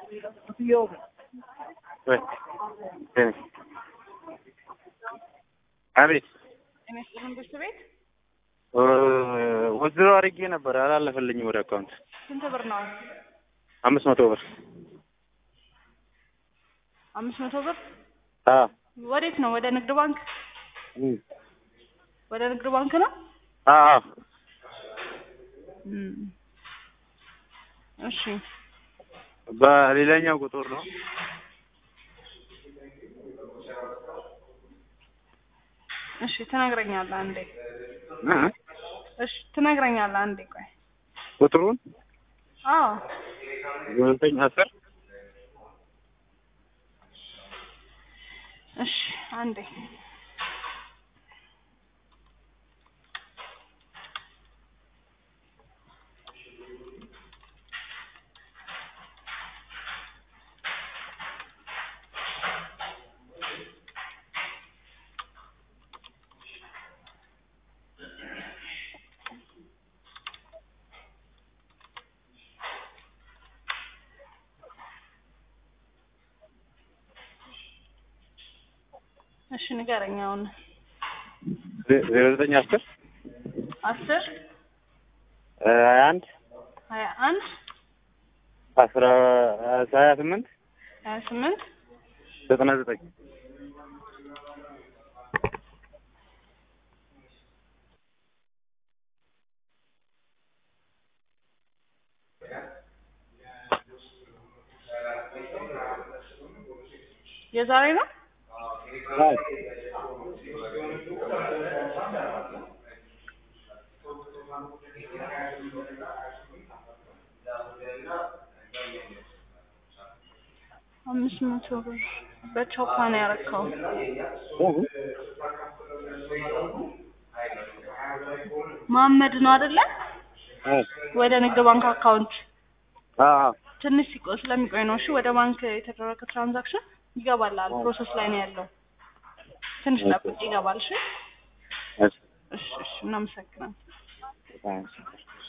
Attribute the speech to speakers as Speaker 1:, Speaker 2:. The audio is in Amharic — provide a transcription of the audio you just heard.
Speaker 1: አቤት
Speaker 2: ጤና ይስጥልን ብርድ ቤት
Speaker 1: ወዝሮ አድርጌ ነበር አላለፈልኝም ወደ አካውንት
Speaker 2: ስንት ብር ነው?
Speaker 1: አምስት መቶ ብር
Speaker 2: አምስት መቶ ብር
Speaker 1: አዎ
Speaker 2: ወዴት ነው? ወደ ንግድ ባንክ
Speaker 1: እም።
Speaker 2: ወደ ንግድ ባንክ ነው።
Speaker 1: አዎ አዎ
Speaker 2: እም። እሺ
Speaker 1: በሌላኛው ቁጥር ነው
Speaker 2: እሺ ትነግረኛለህ አንዴ።
Speaker 1: እ?
Speaker 2: እሺ ትነግረኛለህ አንዴ። ቆይ
Speaker 1: ቁጥሩን
Speaker 2: አዎ
Speaker 1: ዘጠኝ አስር
Speaker 2: እሺ አንዴ እሺ ንገረኝ አሁን
Speaker 1: ዜሮ ዘጠኝ አስር
Speaker 2: አስር
Speaker 1: ሀያ አንድ
Speaker 2: ሀያ አንድ
Speaker 1: አስራ ሀያ ስምንት
Speaker 2: ሀያ ስምንት
Speaker 1: ዘጠና ዘጠኝ
Speaker 2: የዛሬ ነው። አምስት መቶ ብር በቾፓ ነው ያረከው። መሀመድ ነው አይደለ? ወደ ንግድ ባንክ አካውንት ትንሽ ሲቆይ ስለሚቆይ ነው። እሺ ወደ ባንክ የተደረገ ትራንዛክሽን ይገባላል። ፕሮሰስ ላይ ነው ያለው። ትንሽ ጠብቅ፣ ይገባል። እሺ
Speaker 1: እሺ
Speaker 2: እሺ፣ እሺ እናመሰግናለን።
Speaker 1: እሺ